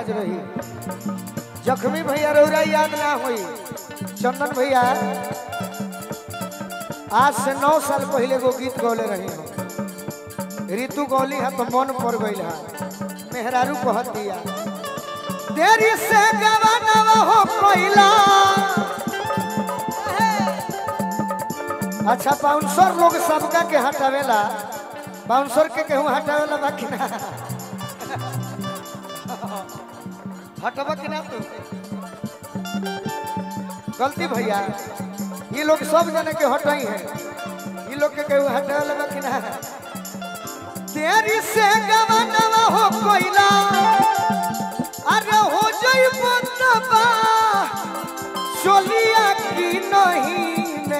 याद रही जख्मी भैया रौरा याद ना हुई चंदन भैया आज से नौ साल पहले एगो गीत गौले रही हम ऋतु गौली है तो मन पड़ गई है मेहरारू कहत दिया देरी से गवानवा हो कोइला अच्छा बाउंसर लोग सबका के हटावेला बाउंसर के केहू हटावेला बाकी ना हटबा कि ना तू गलती भैया ये लोग सब जने के हटाई है ये लोग के केहू हटावेला बाकी ना देरी से गवानवा हो कोइला अरे हो जई बतबा चलिया की नहीं ने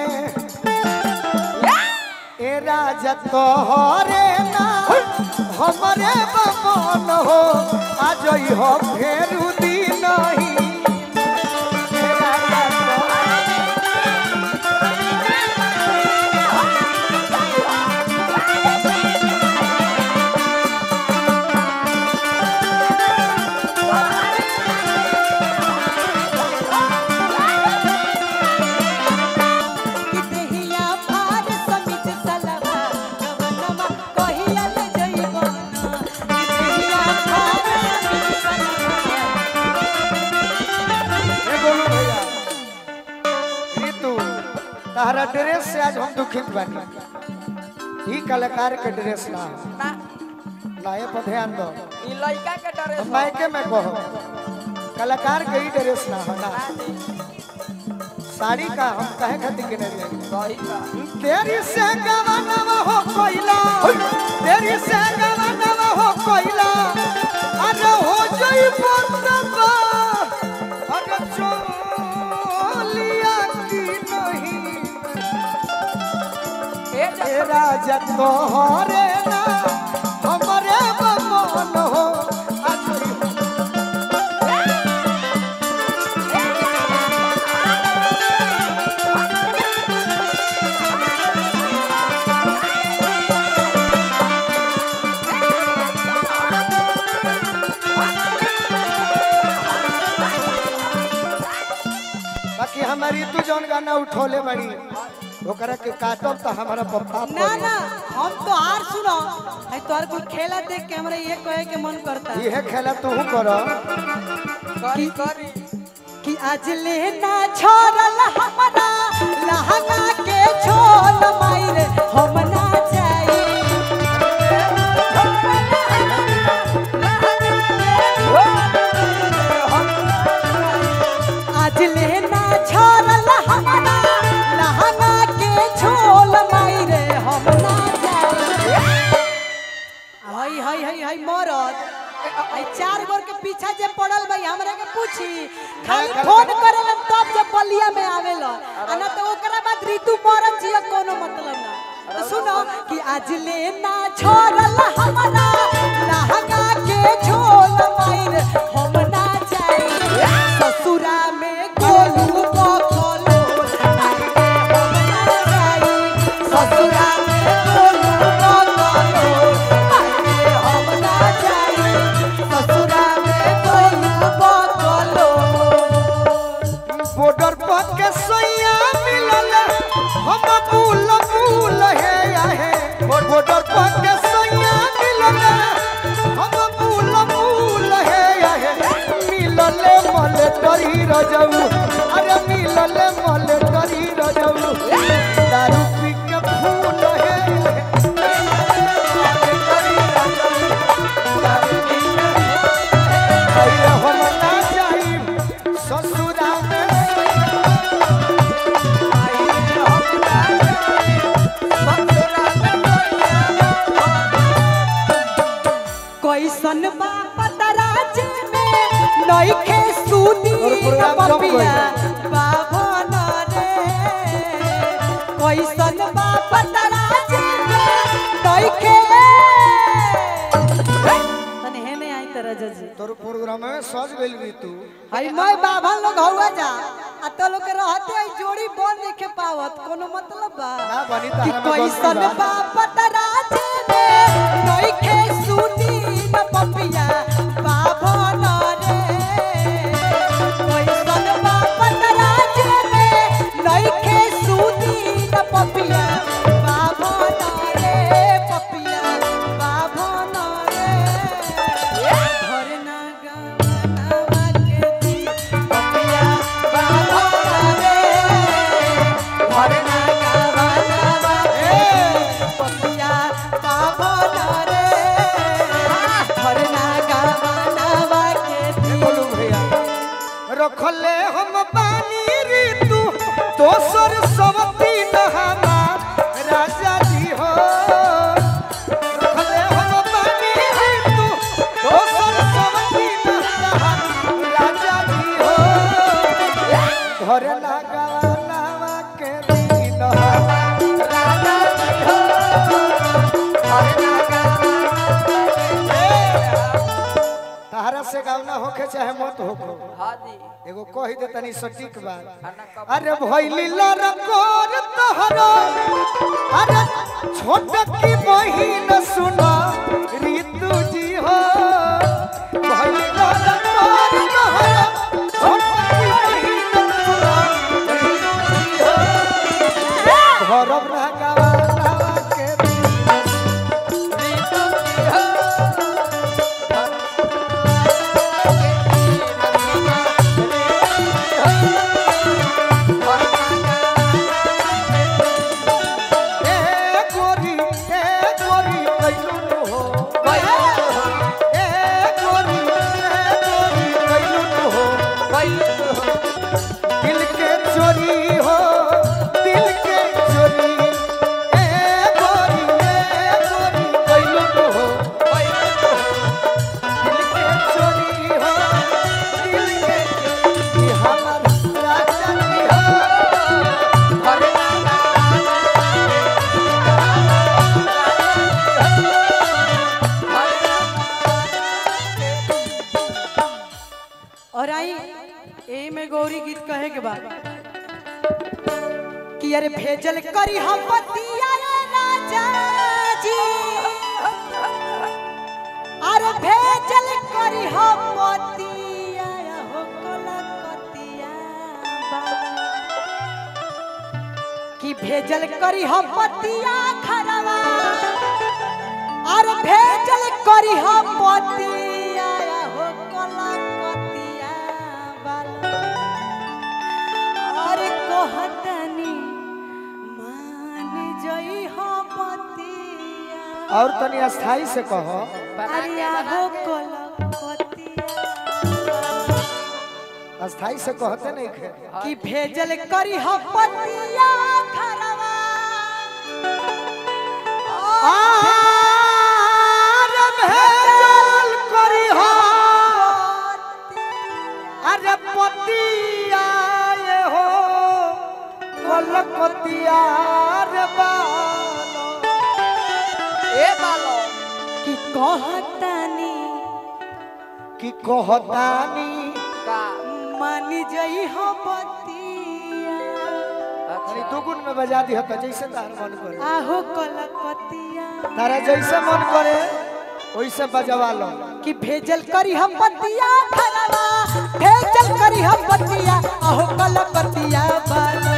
ए राजा तोहरे ना हमरे बमन हो आज हो फेरू दिन नहीं ए राजा तोहरे कि देहिया भार समित सलवा गवनमा कहिया ले जइबना कि देहिया भार समित सलवा ए बोलू भैया ऋतु तारा ड्रेस से आज हम दुखित बानी ई कलाकार के ड्रेस ना हो। ना ना ये पर ध्यान दो ई लइका के डरे हम मायके में कहो कलाकार के ही ड्रेस ना हो ना साड़ी का हम कहे खातिर के नहीं सही बा तेरी से गवनवा हो कोइला तेरी से गवनवा हो कोइला अरे हो जई बतबा अरे चोलिया की नहीं ए ए राजा तोहरे ना हमरे बमन हो आज बाकी हमारी तू जौन गाना उठोले बड़ी ओकरा के काटब तो हमारा पप्पा ना ना हम तो हार सुनो है तोर कुल खेला देख के हमरा ये कहे के मन करता इहे खेला तू कर करी करी कि आज लेना छोड़ल हमरा लहंगा के छोल माइरे हम ना जाई आज लेना छोड़ल हमरा लहंगा के छोल माइरे हम ना जाई हई हई हई हई मरद आई चार गोर के पीछा जे पड़ल भाई हमरा के पूछी खाली खा- फोन करेला तब जब बलिया में आवेला आ ना तो ओकरा बाद ऋतु मरद जिया कोनो मतलब ना तो सुनो कि आज लेना छोड़ल हमरा लहंगा के झोल माइर हम ना जाई ससुरा में गोलू बकलो हम ना जाई ससुरा में गोलू बकलो हम ना जाई ससुरा में गोलू बकलो बॉर्डर पर के सोया मिलल हम भूल भूल है आहे बॉर्डर पर के सोया मिलल हम भूल भूल है आहे मिलल मल तरी रजऊ अरे मिलल मल तरी रजऊ दारू पी के फूल है अरे हम ना जाई ससुरा में कैसन बा पतराज में नइखे सुनी और प्रोग्राम जम पपिया गइल। बाभन रे कैसन बा पतराज में नइखे तने हे नहीं आई तरह जजी तोर प्रोग्राम में सज गइल भी तू हई मैं बाभन लोग हौवा जा आ तो लोग के रहते आई जोड़ी बन देखे पावत कोनो मतलब बा ना बनी कि तारा में कैसन गलती बा। बापत राज में नइखे सुनी न पपिया बाभन रे रखले हम बानी ऋतु दोसर सबती नहमार राजा जी हो रखले हम बानी ऋतु दोसर सबती नहमार राजा जी हो घर लगावा के दिन राजा जी हो तहरा से गावना होखे चाहे मत होखे हाँ जी एगो कह दे तनी सटीक बात खाना कब अरे भैली लरकोर तहरा अरे छोट की बहिन सुना ऋतु जी हो भैली लरकोर तहरा छोट की बहिन सुना ऋतु जी हो धरम ना गावा के ए गोरी ए गोरी कैलू हो ए गोरी ए गोरी कैलू हो दिल के चोरी हो दिल के चोरी ए गोरी ए गोरी कैलू हो दिल के चोरी हो दिल के चोरी हमर राजा जी हो और आई ए में गौरी गीत कहे के बाद कि अरे भेजल करी हम पतिया रे राजा जी अरे भेजल करी हम पतिया हो कलकतिया कि भेजल करी हम पतिया खरवा अरे भेजल करी हम पतिया हो कलकतिया बाला अरे कहतनी मान जई हो पतिया और तनी अस्थाई से कहो अरे हो कलकतिया अस्थाई से कहते नहीं खे कि भेजल करी हम पतिया खरवा आर भेजल करी हो अरे पतिया ये हो कलकतिया रे बालो ए बालो कि कहतनी कि कहतानी का मान जई हो पतिया अरे दुगुन में बजा दी तो जैसे तार मन करे आहो कलकतिया तारा जैसे मन करे वैसे बजवा लो कि भेजल करी हम पतिया खरवा भेजल करी हम पतिया आहो कलकतिया बाला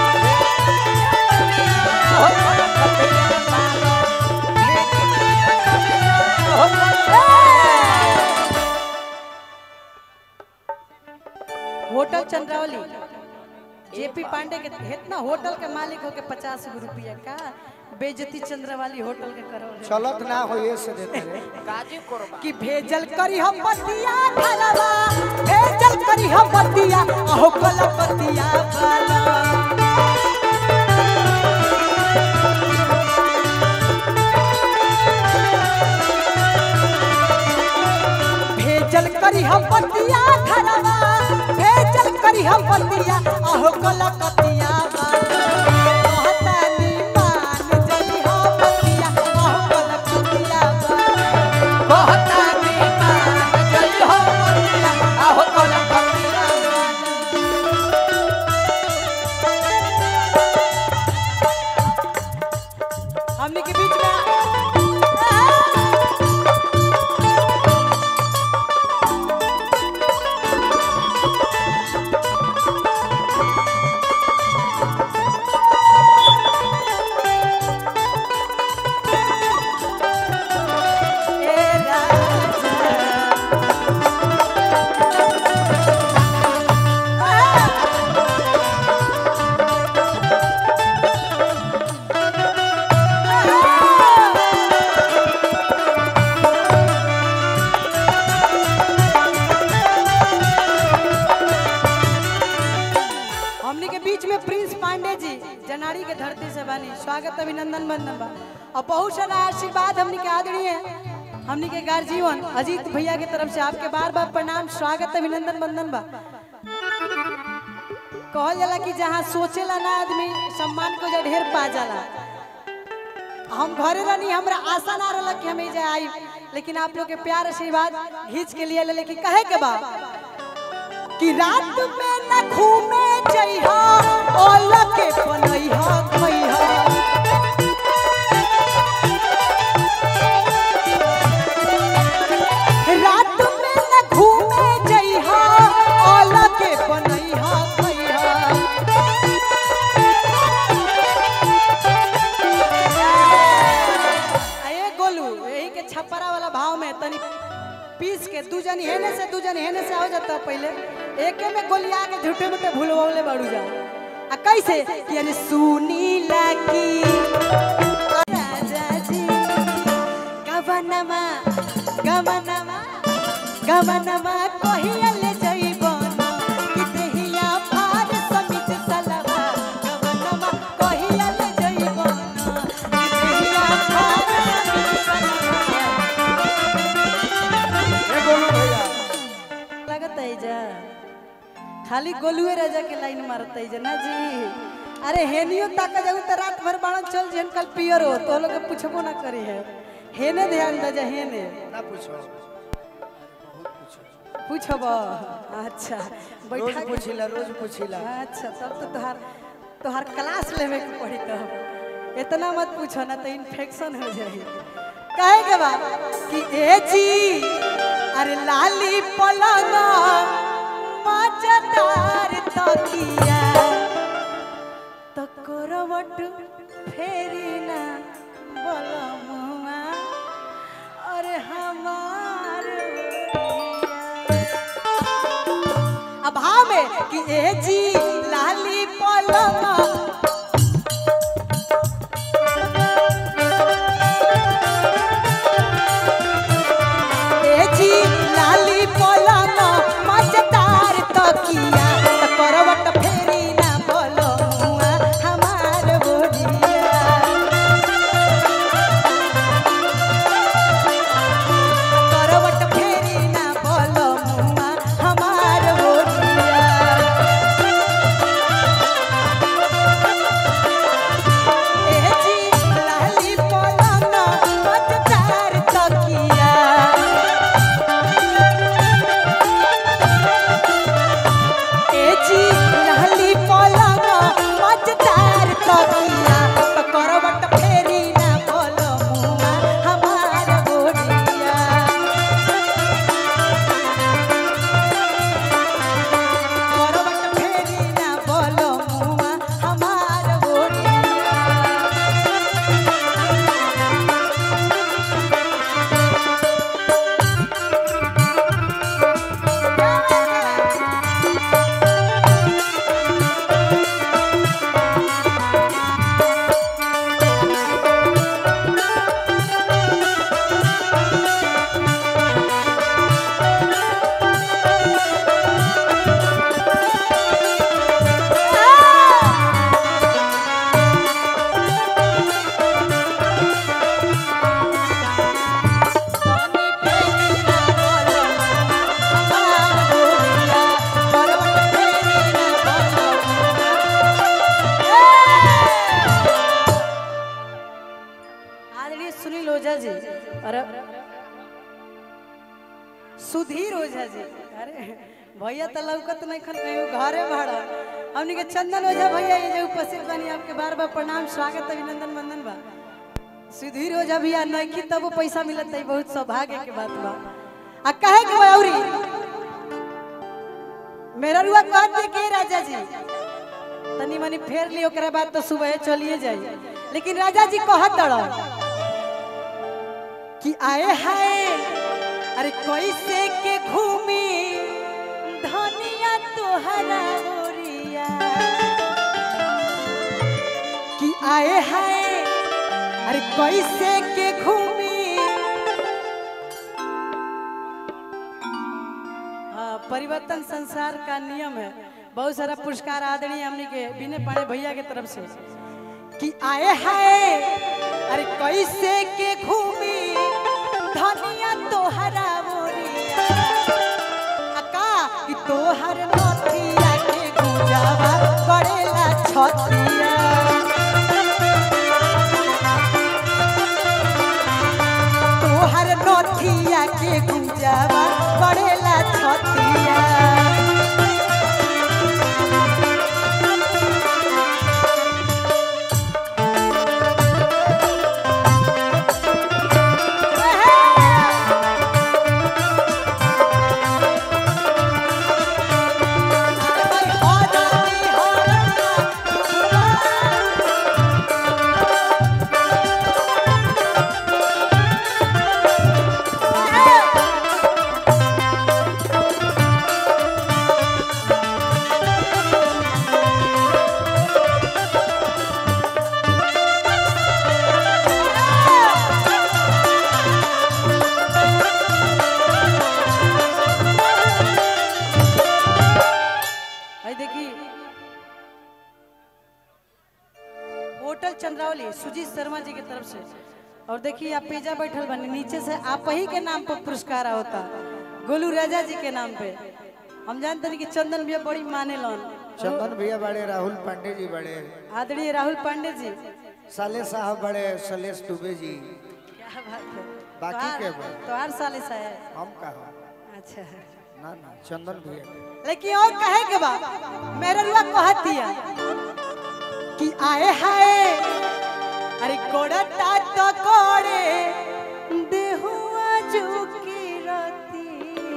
होटल चंद्रावली जेपी पांडे के इतना होटल के मालिक हो के पचास गो रुपया का बेजती चंद्रावली होटल के करो चलत ना हो ये से देते रे काजी कोरबा कि भेजल करी हम पतिया खरवा भेजल करी हम पतिया आहो कलकतिया बाला भेजल करी हम पतिया खरवा भेजल करी हम पतिया आहो कलकतिया कहतानी मान जई हो पतिया आहो कलकतिया कहतानी मान जई हो पतिया आहो कलकतिया हमने के बीच में जी जनाड़ी के धरती से बानी स्वागत अभिनंदन बंदन बा और बहुत सारा आशीर्वाद हमनी के आदरणीय हमनी के गार्जीवन अजीत भैया के तरफ से आपके बार बार प्रणाम स्वागत अभिनंदन बंदन बा कहल जाला कि जहाँ सोचेला ना आदमी सम्मान को जो ढेर पा जाला हम घरे रहनी हमरा आशा ना रहल कि हम एजे आई लेकिन आप लोग के प्यार आशीर्वाद घींच के लिए ले लेकिन कहे के बा कि रात में न घूमे जइहा ओला के बनइहा खइहा रात में न घूमे जइहा ओला के बनइहा खइहा ए गोलू यही के छपरा वाला भाव में तनी पीस के दू जन हेने से दू जन हेने से हो जाता पहले एके में गोलिया के झूठे मूठे भूलवले बाड़ू जा आ कैसे कि अरे सुनी लागी राजा जी गवनमा गवनमा गवनमा कहिया ले जइबन कि देहिया फार समित सलवा गवनमा कहिया ले जइबन कि देहिया फार समित सलवा ए गोलू भैया लगत है जा खाली गोलुए राजा के लाइन मारत है जा ना जी अरे हेनियो ताका जाऊ त रात भर बाणन चल जेन कल पियर हो तो लोग पूछबो ना करी है हेने ध्यान दे जा हेने ना पूछो पूछब अच्छा रोज बैठा के- पूछिला रोज पूछिला अच्छा तब तो तोहार तोहार क्लास लेवे के पड़ी तब इतना मत पूछो ना तो इन्फेक्शन हो जाई कहे के बा कि ए जी अरे लाली पलंग मजेदार तकिया तो करवट फेरी ना बलमुआ अरे हमार अभाव में कि ए जी लाली पलंग ए जी लाली पलंग मजेदार तकिया त करवट फेरी ना बोलो मुआ हमार बोलिया करवट फेरी ना बोलो मुआ हमार बोलिया ए जी लाली पलंग मजेदार तकिया ए जी लाली पलंग मजेदार तकिया तो करवट फेरी ना बोलो मुआ हमार बोलिया करवट फेरी ना बोलो मुआ हमार बोलिया स्वामी फेरी ना बोलो हमार बोलिया करवट फेरी ना बोलो आदरणीय सुनील ओझा जी अरे सुधीर ओझा जी अरे भैया तो लौकत नहीं खन कहीं घरे भाड़ा हमनी के चंदन ओझा भैया ये जो उपस्थित बनी आपके बार बार प्रणाम स्वागत अभिनंदन वंदन बा सुधीर ओझा भैया नइखी तब वो पैसा मिलत है बहुत सौभाग्य के बात बा आ कहे के बा औरी मेरा रुआ कह दे के राजा जी तनी मनी फेर ली ओकरा बाद तो सुबह चलिए जाई लेकिन राजा जी कहत रह कि आए हाय अरे कैसे के घूमी धनिया तोहरा ओरिया कि आए हाय अरे कैसे के घूमी हाँ परिवर्तन संसार का नियम है बहुत सारा पुरस्कार आदरणीय हमने के बिने पाड़े भैया के तरफ से कि आए हाय अरे कैसे के घूमी धनिया तोहरा मोरिया अका कि तोहर नथिया के गुजावा करेला छतिया तोहर नथिया के गुजावा करेला छतिया भाई देखी होटल चंद्रावली सुजीत शर्मा जी की तरफ से और देखिए आप पेजा बैठल बने नीचे से आप ही के नाम पर पुरस्कार होता गोलू राजा जी के नाम पे हम जानते हैं कि चंदन भैया बड़ी माने लन चंदन भैया बड़े राहुल पांडे जी बड़े आदरणीय राहुल पांडे जी साले साहब बड़े सलेश दुबे जी क्या बात है बाकी के तो बा? तो हर साल ऐसा है हम कहा अच्छा ना ना चंदन भैया लेकिन और कहे के बा मेरे रुआ कहत दिया कि आए हाय अरे कोड़ता तो कोड़े देहुआ झुकी रती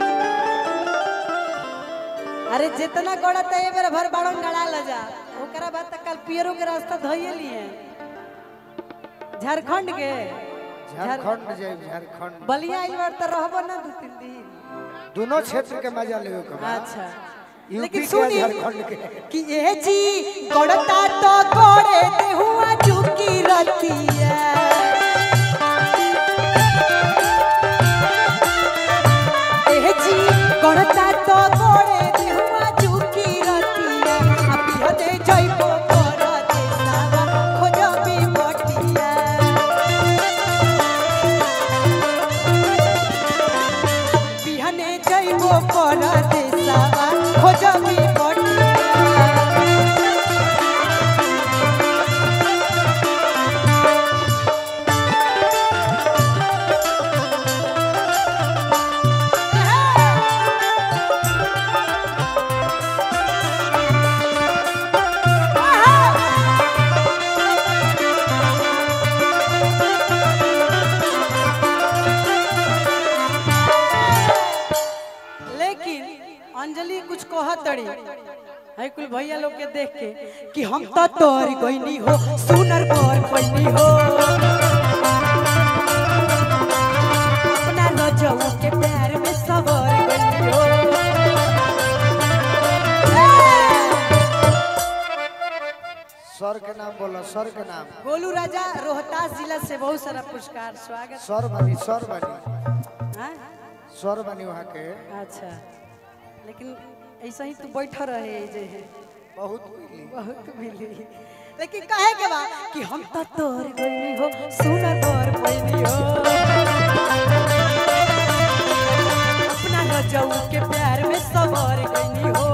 अरे जितना कोड़ता है मेरा भर बाड़न गड़ा ल जा ओकरा बाद तक कल पियरो के रास्ता धोइए लिए झारखंड के झारखंड जाए झारखंड बलिया आई बार तो रहबो ना दू तीन दिन दोनों क्षेत्र के मजा ले के बा। अच्छा यूपी लेकिन के सुनी झारखंड के कि ए जी गड़ता तो गोड़े देहुआ चुकी रतिया ए जी गड़ता तो गोड़े देहुआ चुकी रतिया अब हदे जइबो कर देसावा खोजबी बटिया बिहने जइबो कर देसावा खोजबी बटिया लेकिन अंजलि कुछ कहतड़ी है कुल भैया लोग के देख के कि हम तो तोर कोई हो सुनर पर कोई हो अपना नजऊ के प्यार में सवर कोई हो सर के नाम बोलो सर के नाम गोलू राजा रोहतास जिला से बहुत सारा पुरस्कार स्वागत सर बनी सर बनी हाँ? सर बनी वहाँ के अच्छा लेकिन ऐसा ही तू बैठा रहे जे है बहुत मिली बहुत मिली लेकिन कहे के बा कि हम तो तोर गइनी हो सुनर तोर गइनी हो अपना रजऊ के प्यार में सवर गइनी हो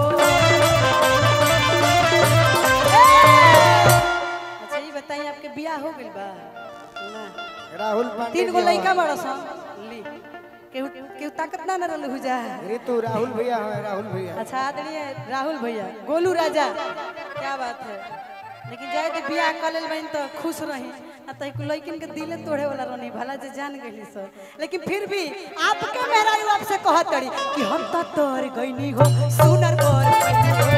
अच्छा ये बताइए आपके बियाह हो गइल बा ना राहुल पांडे तीन गो जी लड़का हमारे। बड़ा सन ली केहू केहू ताकत ना न रहल हो जा ऋतु राहुल भैया है राहुल भैया अच्छा आदरणीय राहुल भैया गोलू राजा क्या बात है लेकिन जाए तो बियाह कर लेल बहन तो खुश रही ना तो एक लड़किन के दिले तोड़े वाला रहनी भला जे जान गई सर लेकिन फिर भी आपके मेहरा यू आपसे कहत तड़ी कि हम तो तोर गईनी हो सुनर तोर गइनी हो।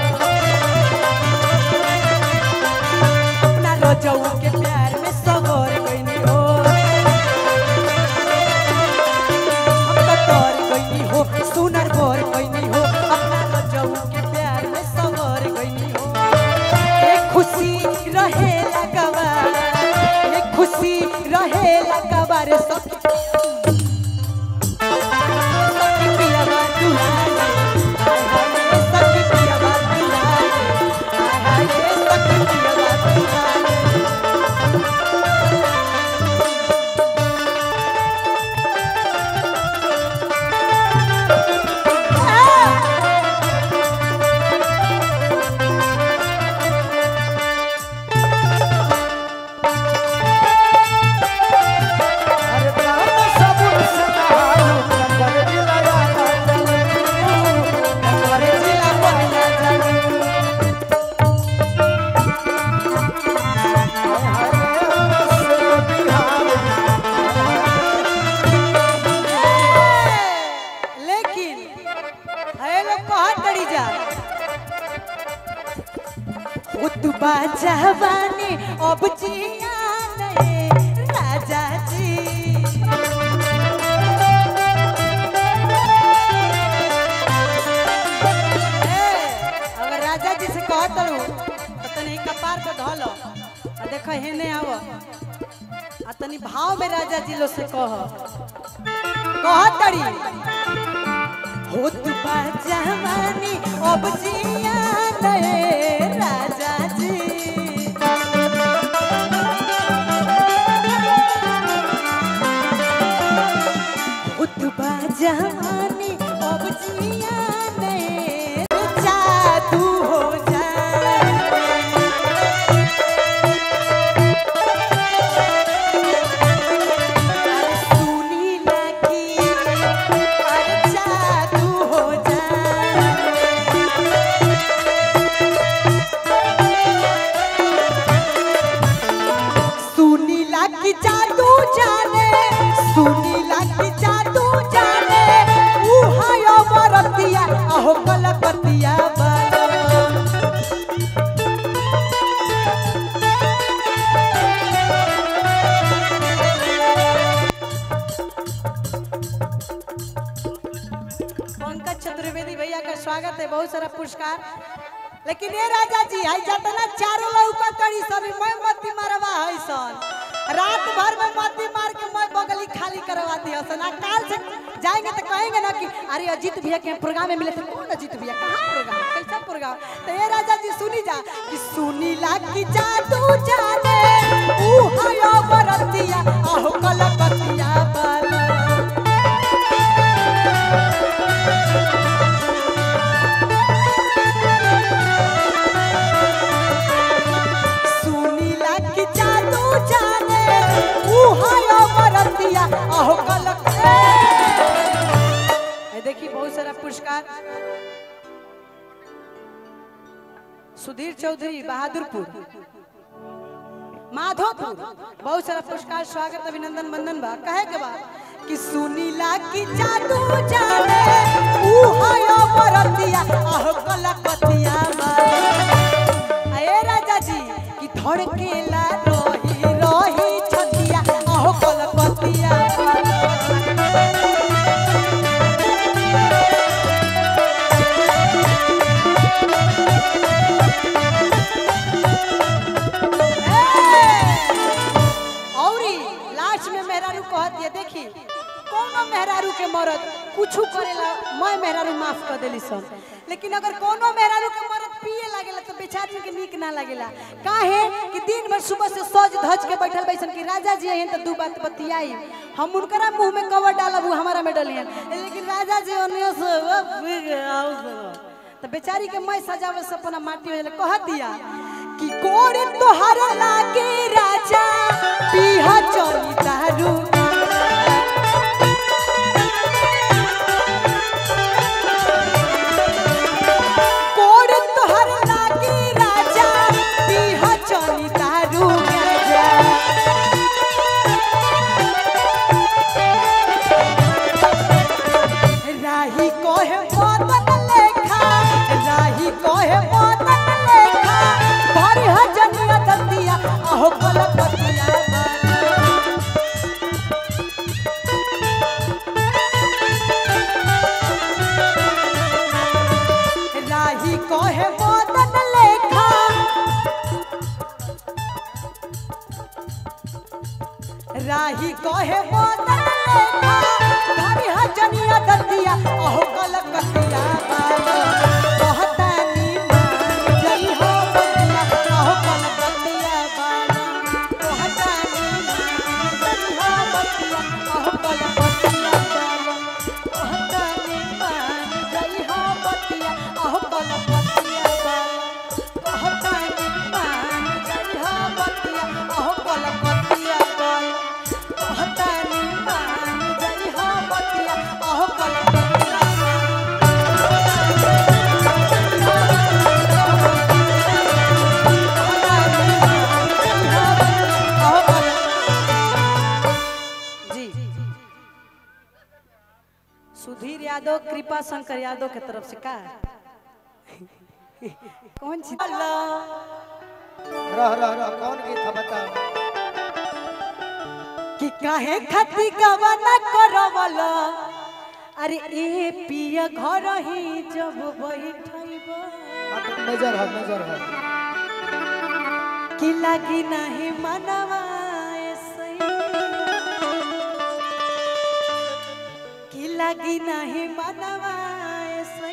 अपना रोजऊ के प्यार में सगोर गईनी हो हम तो तोर गईनी हो सुनर गोर गईनी हो अपना रोजऊ के प्यार में सगोर गईनी हो एक खुशी रहे लगवा एक खुशी रहे लगवा रे सब सखी पियावा दुलारे हाय हाय रे सखी जा उतबा जवानी अब जिया नहीं राजा जी ए, अगर राजा जी से कहत रहूं तो तनी कपार पे धो आ देख हेने आव आ तनी भाव में राजा जी लो से कह कह तड़ी होत बा जवानी अब जिया नए राजा जी होत बा जवानी अब जिया नए जादू हो जाए सुनी लगी और जादू हो जाए सुनी लगी जादू जाने सुनी लगी जादू जाने उहायो मरतिया अहो कलकतिया बालो पंकज चतुर्वेदी भैया का स्वागत है बहुत सारा पुरस्कार लेकिन ये राजा जी आई जतना चारों लौका तड़ी सभी मैं मती मारवा है सन रात भर में मती मार के मैं बगली खाली करवा दी हसन आ काल से जाएंगे तो कहेंगे ना कि अरे अजीत भैया के प्रोग्राम में मिले थे कौन अजीत भैया कहाँ प्रोग्राम कैसा प्रोग्राम तो ये राजा जी सुनी जा कि सुनी ला कि जादू जाने ऊ हायो बरतिया आहो कलकतिया बाला सुनी लग जादू जाने ऊ हायो बरतिया आहो कलक ए देखी बहुत सारा पुरस्कार सुधीर चौधरी बहादुरपुर माधोपुर बहुत सारा पुरस्कार स्वागत अभिनंदन बंदन बा कहे के बा कि सुनी लागी जादू जाने ऊ हायो बरतिया आहो कलकतिया बा अये राजा जी कि धड़केला रही रही छतिया आहो कलकतिया औरी लास्ट में मेहरारू कहत ये देखी कोनो मेहरारू के मरद कुछ करेला मैं मेहरारू माफ कर देली सन लेकिन अगर कोनो मेहरारू के मरद पिए लागेला तो बेचारी के नीक ना लागेला काहे कि दिन भर सुबह से सज धज के बैठल बैसन कि राजा जी अहन तो दू बात बतियाई हम उनकरा मुंह में कवर डालब उ हमारा में डलियन लेकिन राजा जी ओनियो से वो पी के आओ से। तो बेचारी के मैं सजावे से अपना माटी में कह दिया कि कोड़ी तोहर लागे राजा पीहा चली दारू कोड़ी तोहर लागे राजा पीहा चली दारू गाजा राही कहे मदन लेखा राही कहे मदन लेखा भरी हजनिया दतिया आहो कलकतिया बाला। राही कहे मदन लेखा राही कहे मदन लेखा भरी हजनिया दतिया आहो कलकतिया बाला। कहतानी मान जई हो बतिया आहो कलकतिया बाला। कहतानी मान जई हो बतिया आहो कलकतिया बाला। कहतानी मान जई हो बतिया आहो कलकतिया बाला। कहतानी मान जई हो बतिया आहो कलकतिया बाला। कहतानी मान जई हो बतिया आहो कलकतिया बाला। जी सुधीर यादव कृपा शंकर यादव के तरफ से का कौन सी अल्लाह रह रह रह कौन गीत है बता कि काहे खती गवाना करवला अरे ए पिया घर ही जब बैठैबा हाँ, तो मेजर है मेजर है कि लागी नहीं मनवा ऐसे कि लागी नहीं मनवा ऐसे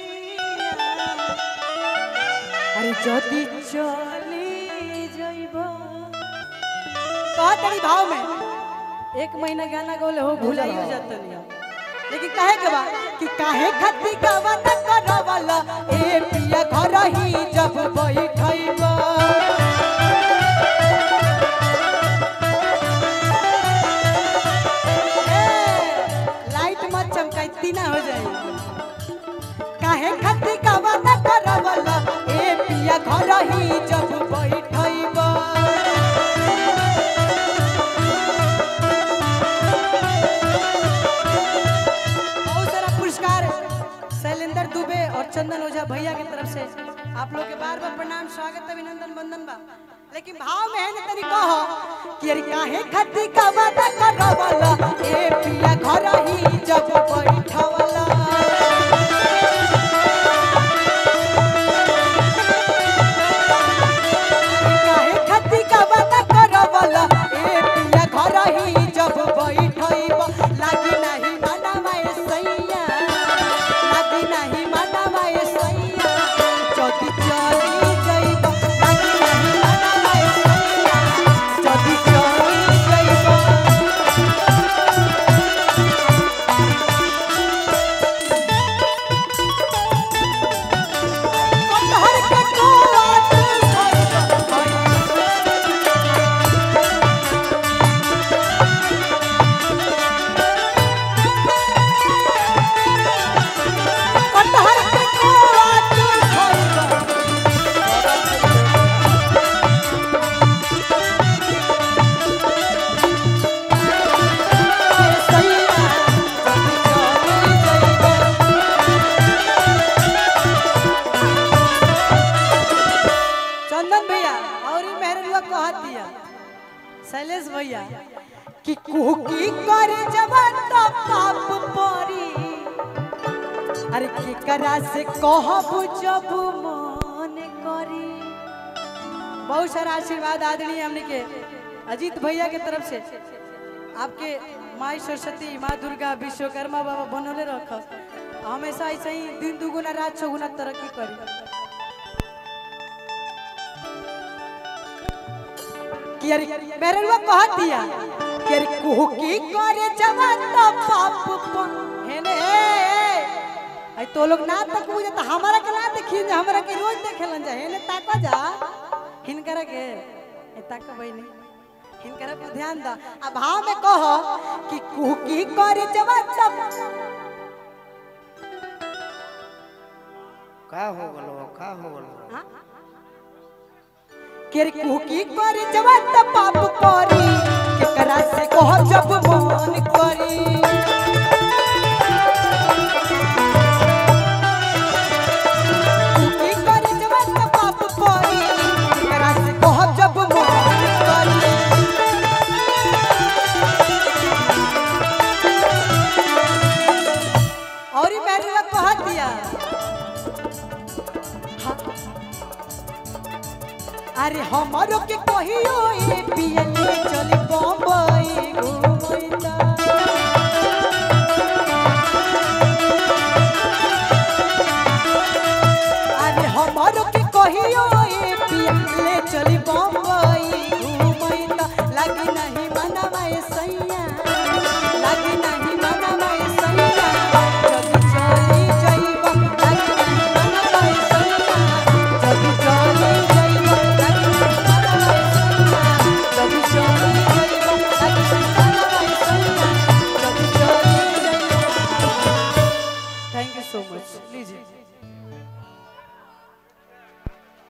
अरे जदी चली जाइब कहा तरी भाव में एक महीना गाना गौले हो भुलाइयो जतनी लेकिन काहे के बा कि काहे खती गवा न करवला ए पिया घर ही जब बैठैबा लाइट मत चमकाई तीना हो जाए काहे खती कावा न करवला ए पिया घर ही जब बैठैबा बहुत सारा पुरस्कार शैलेंद्र दुबे और चंदन ओझा भैया की तरफ से आप लोग के बार बार प्रणाम स्वागत अभिनंदन वंदन बा लेकिन भाव में है ना तनी कहो कि अरे काहे खती का वादा करवला ए पिया घर ही जब बैठवला काहे खती का वादा करवला ए पिया घर ही जब बैठैबा लागी नहीं मनवा ए सैया लागी नहीं मनवा ए सैया जदी चली जाइबा लागी नहीं मनवा ए सैया जदी चली जाइबा कटहर के कोआत कटहर के कोआत चंदन भैया और ई मेहरनुआ कहा दिया शैलेश भैया कि कुकी करे जवान तो पाप परी अरे केकरा से कहब जब मन करी बहुत सारा आशीर्वाद आदरणीय हमने के अजीत भैया के तरफ से आपके माई सरस्वती माँ दुर्गा विश्वकर्मा बाबा बनौले रख हमेशा ऐसे ही दिन दुगुना रात चौगुना तरक्की करी कि अरे मेरवा कह दिया कि अरे कुकी करे जवान तो पाप प- हेने ए, ए, आई तो लोग ना तक मुझे तो हमारा के ना देखी जा हमरा के रोज देखेलन जा हेने ताका जा हिनकरा के ए ताका बहिनी हिनकरा पर ध्यान दा आ भाव में कहो कि कुकी करे जवान तो का हो गलो का हो गलो हाँ? केर कुकी करे जवान त पाप करी केकरा से कह जब मन करी कुकी करे जवान त पाप करी केकरा से कह जब मन करी और ई मेरे लग कह दिया हाँ। अरे हमारो के कहियो ए पियले चली बम्बई घुमैता अरे हमारो के कहियो ए पियले चली बम्बई घुमैता लगी नहीं मनवा ए सैया लगी नहीं मनवा ए सैया जदी चली जाइबा लगी नहीं मनवा ए सैया जदी चली जाइबा लगी नहीं मनवा ए सैया जदी चली जाइबा लगी नहीं मनवा ए सैया जदी चली जाइबा थैंक यू सो मच लीजिए